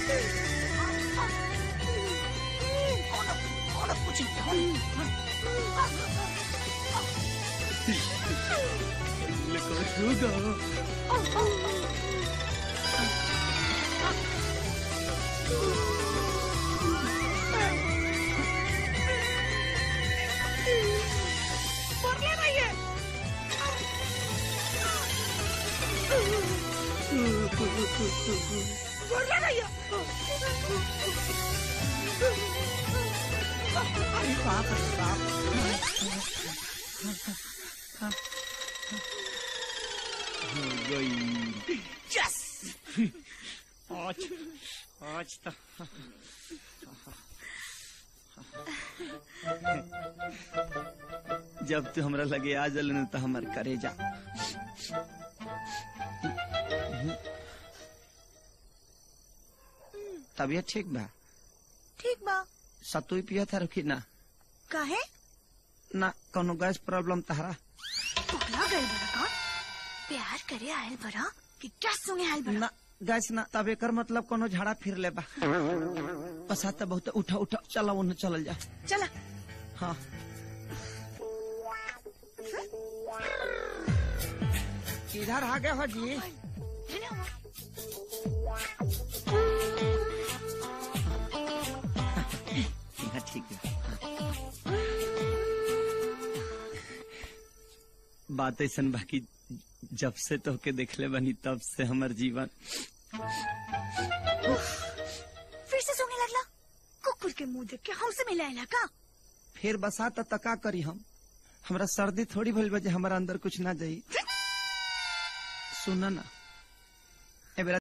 आज आज तो जब तू हमरा लगे आ जल न तो हमर करे जा तबियत ठीक बा ठीक बा सतुई पिया था रखी ना काहे ना कोनो गैस प्रॉब्लम तहरा पकड़ा गए बड़ा का प्यार करे आयल बड़ा कि क्या सुने आयल बड़ा ना गैस ना तब एकर मतलब कोनो झाड़ा फिर ले बा पसाता बहुत उठा उठा चला उन्हें चलल जा चला हाँ किधर आ गए हो जी हाँ, ठीक है बात ऐसा बाकी जब से तो के देखले बनी तब से हमर जीवन फिर से सोने लगला कुकुर के मुंह देख के हमसे मिलाएला का फिर बसात त का करी हम हमरा सर्दी थोड़ी भइल बा जे हमरा अंदर कुछ ना जाई सुना ना